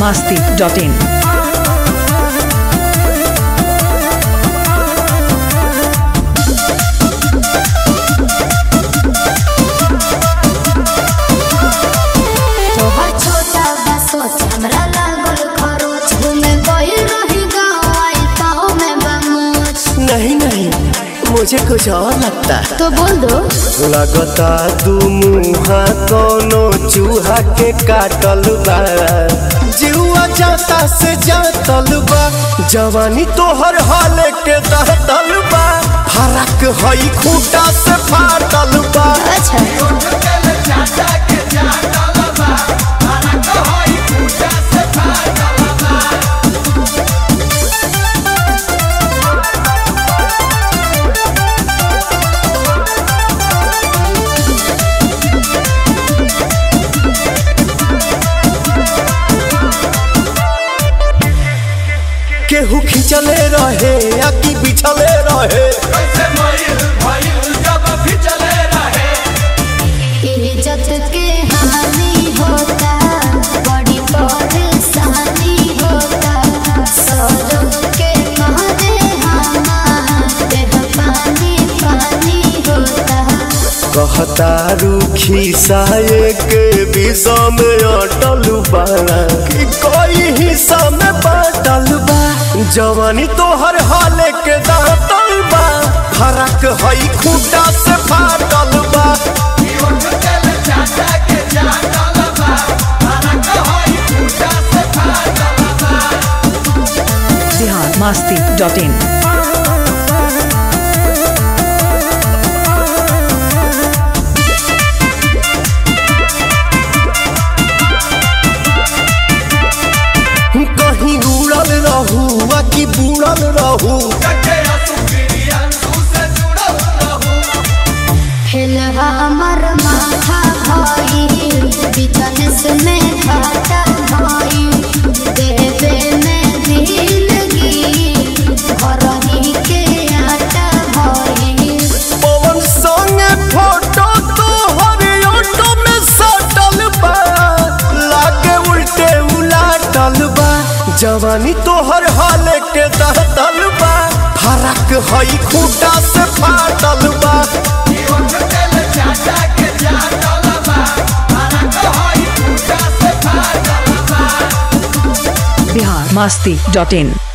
masti.in. तोहर छोटा बा सोच हमरा लागल खरोच घूमे गइल रही गाँव आई पाँव में बमोच नहीं नहीं मुझे कुछ और लगता है तो बोल दो लगता दू मुहा कोनो चूहा के काटल बा जीवा जाता से जातल बा जवानी तोहर हाल के दहतल बा फरक हई खूटा से फाटल बा अच्छा केहू खिंचले रहे या कि बिछले रहे इज्जत के हानि होता बड़ी परेशानी होता सौरभ के मारे हमारे पानी पानी होता कहता रूखी साये के विषा में अटल बाड़ा कि कोई हिस्सा में बाटल बा जवानी तोहर हाल के दांतल बा फरक हई खूटा से फाटल बा Bihar masti.in. कहीं उड़ल रहू आ कि बुड़ल रहू हिल हमर माथा भाई बिजनेस में घाटा भाई देवे में दिलगी घर ही के आटा भाई पवन संगे फोटो तोहर ऑटो में सटल बा लागे उल्टे उलाटल बा जवानी तोहर हाल के दहतल बा फरक हई खूटा से फाटल बा Bihar masti.in.